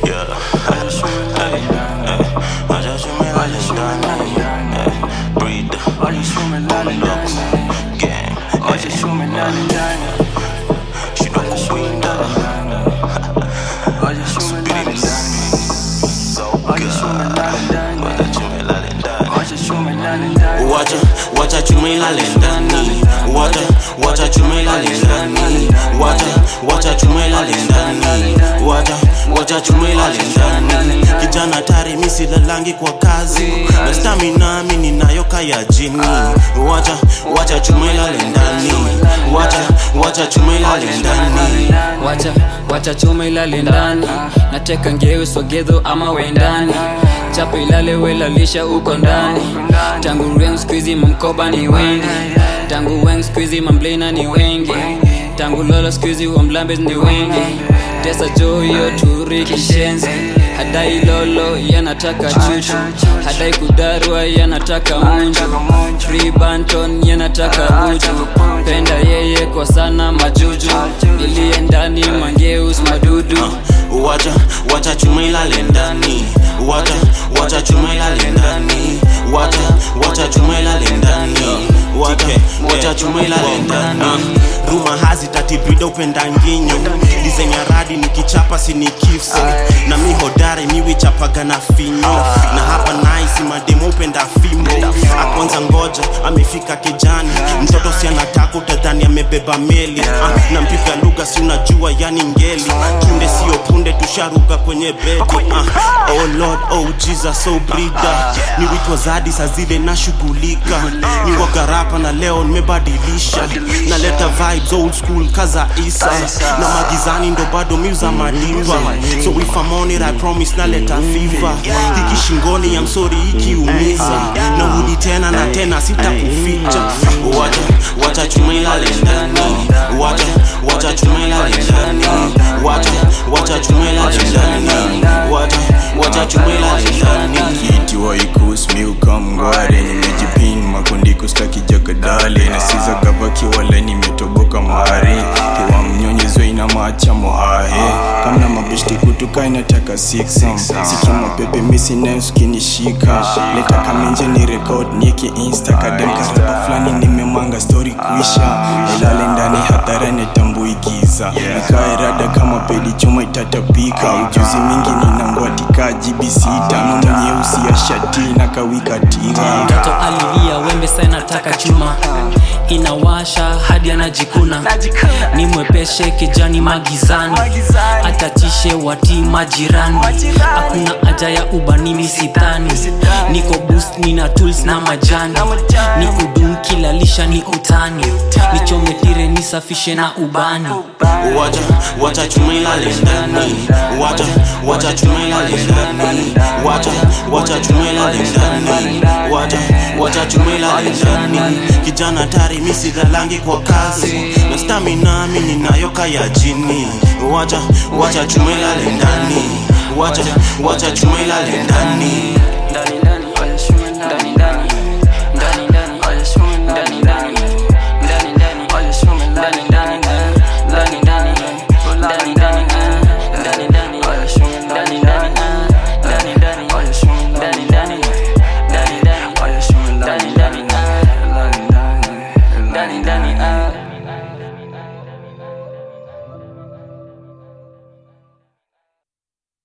Yeah. Hey, hey. Wacha chumi lale ndani. Hey, breathe. Looks. Gang. Hey. Shindwa kuwinda. Speedy So good. Wacha chumi lale ndani. Wacha, wacha chumi lale ndani. Wacha, wacha chumi lale ndani. Wacha, wacha chumi lale ndani. Wacha, wacha chumi lale ndani. Kijana tari misi lalangi kwa kazi na stamina mi ninayo kaya jini. Wacha, wacha chumi lale ndani. Wacha, wacha chumi lale ndani. wacha wacha chuma ilale ndani nateka ngeu sogedho ama wendani chapa ilale welalisha uko ndani tangu reng skuizi mamkoba ni wengi tangu weng skuizi mamblena ni wengi tangu lolo skuizi wamlambes ni wengi tesa joyo turi kishenzi hadai lolo yanataka chuchu hadai kudarwa yanataka munju free banton yanataka uju penda yeye kwa sana majuju iliye ndani mangeus madudu Wacha, wacha chuma ilale ndani. Wacha, wacha chuma ilale ndani. Wacha, wacha chuma ilale ndani. Wacha, wacha chuma ilale ndani. Ruma hazi tatibrida upenda nginyo Dizenye radi nikichapa sini kifso Na mi hodare miwi chapaga na finyo Na hapa naisi mademo upenda fimbo Akwanza ngoja amefika kijani Mtoto si anataka utadhani amebeba meli ah, Na mpiga lugha si unajua yani ngeli Tunde sio punde tusharuka kwenye bedi ah, Oh Lord, oh Jesus, oh brida Ni witwa zadi saa zile nashughulika Ni wagarapa na leo nimebadilisha Naleta vibes old school kaza isa Na magizani ndo bado miuza madiva So if I'm on it I promise naleta fever Hiki shingoni I'm sorry ikiumiza Narudi tena na tena sitakuficha Wacha, wacha chuma ilale ndani Wacha, wacha chuma ilale ndani Wacha, wacha chuma ilale ndani Wacha, wacha chuma ilale ndani kiti waikus miuka mngware nimejipin makundi kustaki jakadale nasiza gavaki wala nimetoboka mare kiwa mnyonyezo ina macha mohahe kamna mabeshti kutuka inataka siksam sikima pepe misi nayosukinishika leta kamenje ni rekod nieki insta kadem karaba fulani nimemanga stori kuisha ilale ndani hadhara netambuigiza nikae rada kama pedi chuma itatapika ujuzi mingi ninangwatika jibi sita nono nyeusi ya shati na kawikatika mtoto alilia wembe sana nataka chuma inawasha hadi anajikuna ni mwepeshe kijani magizani atatishe wati majirani hakuna haja ya ubani sidhani niko boost nina tools na majani ni kudum kila lisha ni utani nichometire nisafishe na ubani Wacha, wacha chuma ilale ndani Wacha, wacha chuma ilale ndani Wacha, wacha chuma ilale ndani Wacha, wacha chuma ilale ndani Kijana tari misi lalangi kwa kazi Na stamina mi ninayo kaya jini Wacha, wacha chuma ilale ndani Wacha, wacha chuma ilale ndani